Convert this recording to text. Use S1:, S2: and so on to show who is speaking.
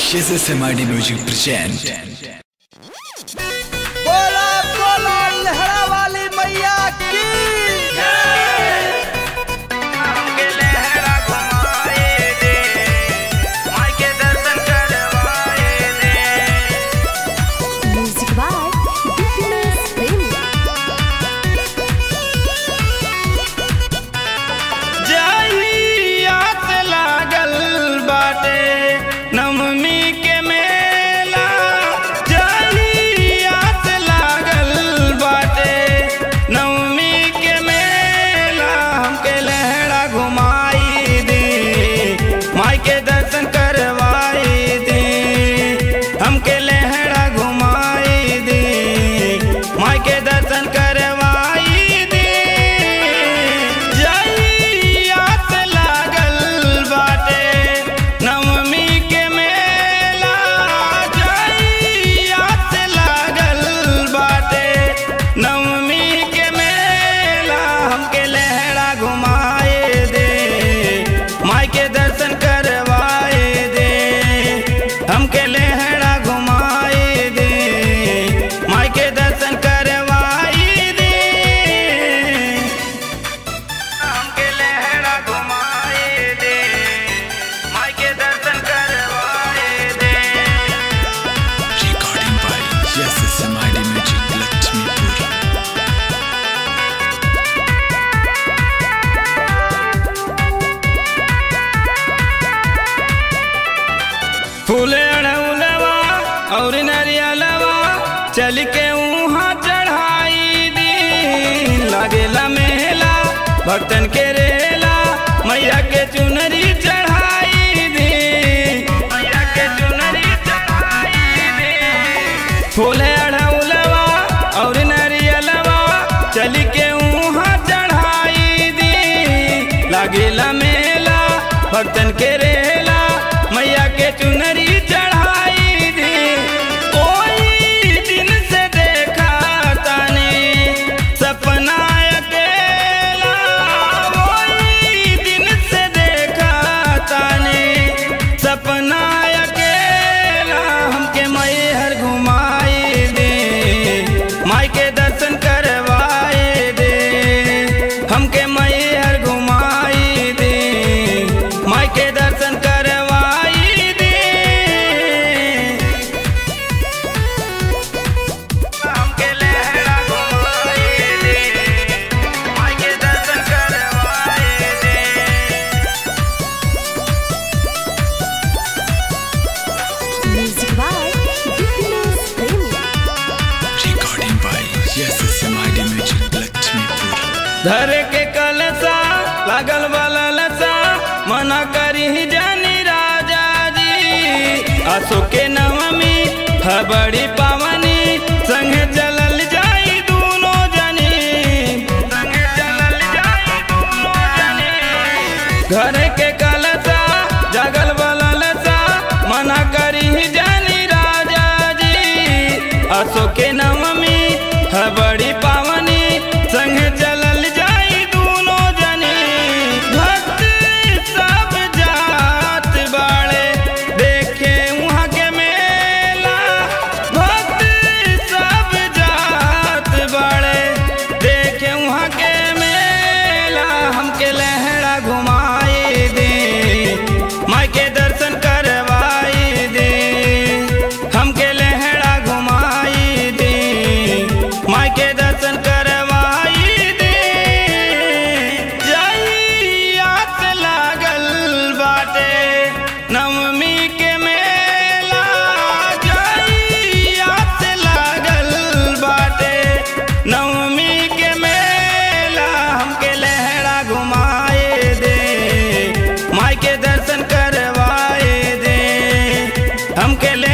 S1: SSMID Music present
S2: बोला बोला लहरा वाली मैया की
S3: Music by Happiness Premi.
S4: जहिया से लागल बाटे नवमी के मेला जहिया से लागल बाटे नवमी के मेला हमके लहरा घुमाई दी माई के दर्शन करवाई दी हमके लहरा घुमाई दी माई के दर्शन करवाई दी जहिया से लागल बाटे नवमी के मेला जहिया से लागल बाटे नवमी के मेला हमके लहरा घुमाए दे माई के दर्शन करवाए दे हमके लहरा घुमाए दे माई के दर्शन करवाई दे हमके लहरा घुमाए दे माई के दर्शन करवाए दे
S1: recording by SSMID Music Lakshmipur
S4: फूले अड़उलवा और नरियलवा चल के वहाँ चढ़ाई दी लागेला मेला भक्तन के रेला मैया के चुनरी चढ़ाई दी मैया के चुनरी चढ़ाई दी फूले अड़उलवा और नरियलवा चल के वहाँ चढ़ाई दी लागेला मेला भक्तन के रेला मैया के चुनरी चढ़ाई दी कोई दिन से देखा तानी सपना अकेला कोई दिन से देखा तानी सपना अकेला हमके मैहर घुमाई दे माई के दर्शन करवाए दे हमके मैहर घुमाई दे माई के दर्शन करवाई दे हमके लहरा घुमाई दे माई के दर्शन करवाए दे
S3: Music by Happiness Premi.
S1: recording by SSMID Music Lakshmipur
S4: धर के कलसा लागल वाला लसा मना करी जानी राजा जी आसो के नवमी है बड़ी पावनी संग चलल जाई दोनों जनी संग चलल जाई दोनों जनी घर के कलसा जगल वाला लसा मना करी जानी राजा जी आसो के नवमी है बड़ी पावनी संग चलल जाई दोनों जनी भक्त सब जात बाड़े देखे वहाँ के मेला भक्त सब जात बाड़े देखे वहाँ के मेला हमके लहरा घुमाए दे माई के दर्शन करवाए दे हमके लहरा घुमाए दे माई के दर्शन करवाई दे जहिया से लागल बाटे नवमी के मेला जहिया से लागल बाटे नवमी के मेला हमके लहरा घुमाए दे माई के दर्शन करवाए दे हमके